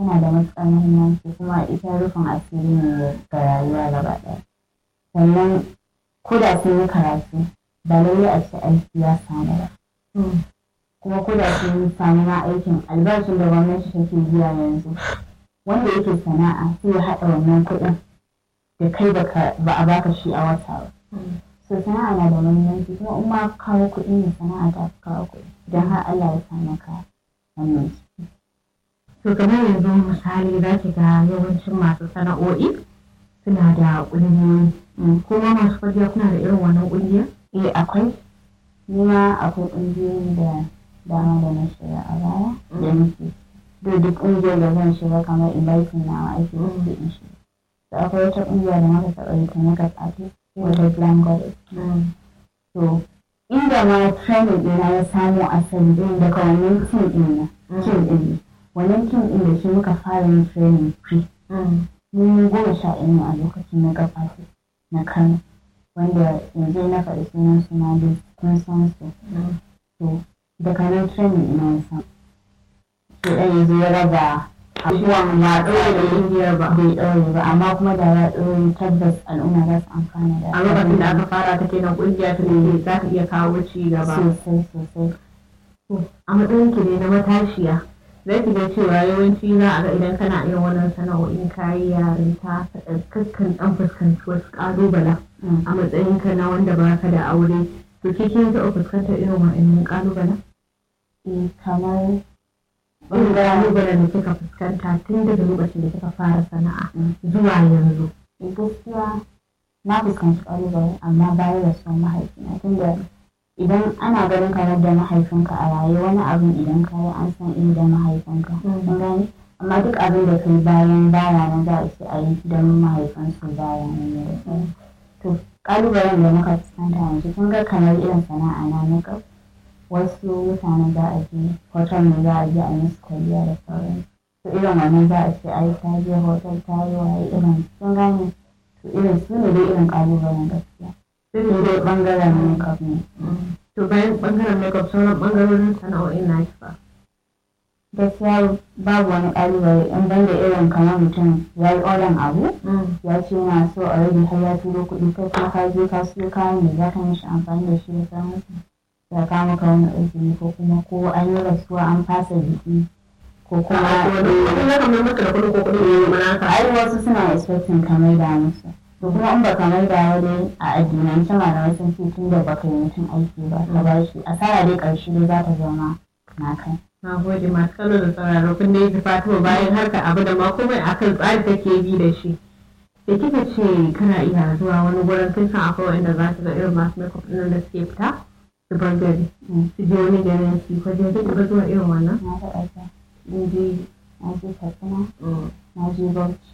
yana da matuƙar muhimmanci kuma ita rufin asiri ne ga rayuwa gaba ɗaya sannan ko da sun yi karatu ba lallai a ce aiki ya samu ba kuma ko da sun samu ma aikin albashin da gwamnati take biya yanzu wanda yake sana'a sai ya haɗa wannan kuɗin da kai ba a baka shi a wata ba so sana'a na da muhimmanci kuma in ma kawo kuɗi ne sana'a ta fi kawo kuɗi idan har Allah ya sa maka wannan ciki to kamar yanzu misali za ki ga yawancin masu sana'o'i suna da ƙungiyoyi kuma masu kwalliya kuna da irin wannan ƙungiya eh akwai ni ma akwai ƙungiyoyi da dama da na shiga a baya da muke duk duk ƙungiyar da zan shiga kamar inviting na aiki da su in shiga da akwai wata ƙungiya da muka taɓa yi ta makeup artist wata glam goddess to inda ma training ɗina ya samo asali ɗin daga wannan team ɗin na team ɗin ne wannan team ɗin da shi muka fara yin training pre mun goma sha ɗaya ne a lokacin na gabatar na kano wanda yanzu na faɗi sunan su na duk kun san su to daga nan training ina ya samu to ɗan yanzu ya raba abubuwan ma ɗaure da ƙungiyar ba bai ɗaure ba amma kuma da ya ɗaure tabbas al'umma za su amfana da a lokacin da aka fara ta kenan ƙungiya ta ne za ta iya kawo ci gaba sosai sosai a matsayin ki ne na matashiya zai ki ga cewa yawanci za a ga idan kana irin wannan sana'o'in kayi yarinta kakkan dan fuskanci wasu ƙalubala a matsayin ka na wanda ba ka da aure to ke kin taɓa fuskantar irin wa'annan ƙalubala eh kamar irin ƙalubalen da kika fuskanta tun daga lokacin da kika fara sana'a zuwa yanzu eh gaskiya na fuskanci ƙalubale amma bayan da son mahaifina tunda idan ana ganin kamar da mahaifinka a raye wani abin idan ka yi an san inda mahaifinka kun gani amma duk abin da kai bayan baya na za a ce a yi don mahaifinsu baya ne da sauran to kalubalen da muka fuskanta yanzu kun ga kamar irin sana'a na makeup wasu mutane za a je hotel ne za a je a yi musu kwalliya da sauran to irin wannan za a ce ai ta je hotel ta yi waye irin kun gane to irin su ne dai irin kalubalen gaskiya sai dai bangaren makeup ne to bayan bangaren makeup sauran bangarorin sana'o'in na ba gaskiya babu wani kalubale in banda irin kamar mutum ya yi odon abu ya ce yana so already har ya turo kuɗi kai kuma ka je ka siyo kayan da za ka mishi amfani da shi da sauransu ya kawo maka wani izini ko kuma ko an yi rasuwa an fasa biki ko kuma ai wasu suna expecting ka maida musu to kuma in baka mai da dai a addinance malamai sun ce tun da baka yi mutum aiki ba ka ba shi asara dai karshe dai za ta zama na kai na gode masu kallo da sauraro kun dai fatima bayan harka abu da ma komai akan tsari take bi da shi da kika ce kana iya zuwa wani gurin kin san akwai wanda za su ga irin masu makeup ɗin da suke fita su bar gari su je wani garin su ko je duk ga zuwa irin wannan na taɓa ta in je na je katsina na je bauchi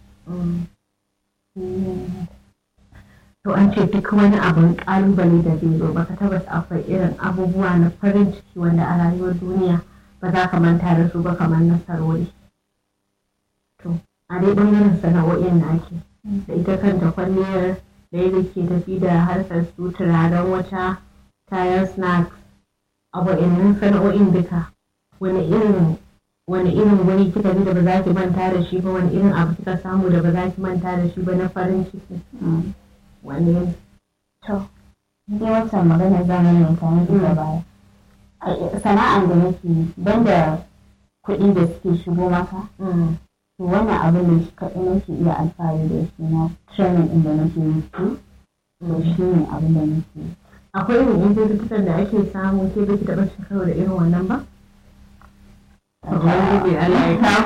to an ce duk wani abin kalubale da zai zo baka tabbas akwai irin abubuwa na farin ciki wanda a rayuwar duniya ba za ka manta da su ba kamar nasarori to a dai bangaren sana'o'in na ake da ita kanta kwalliyar da yadda ke tafi da harkar su turaren wata kayan snacks a wa'annan sana'o'in duka wani irin wani irin wani kika ji da ba za ki manta da shi ba wani irin abu kika samu da ba za ki manta da shi ba na farin ciki wani to dai wancan magana zamanin ta na duka baya sana'an da nake banda kuɗi da suke shigo maka to wannan abin da shi kaɗai nake iya alfahari da shi na training ɗin da nake yi to shi ne abin da nake yi akwai irin injin da ake samu ke bai taɓa shekaru da irin wannan ba? Ubangiji Allah ya kawo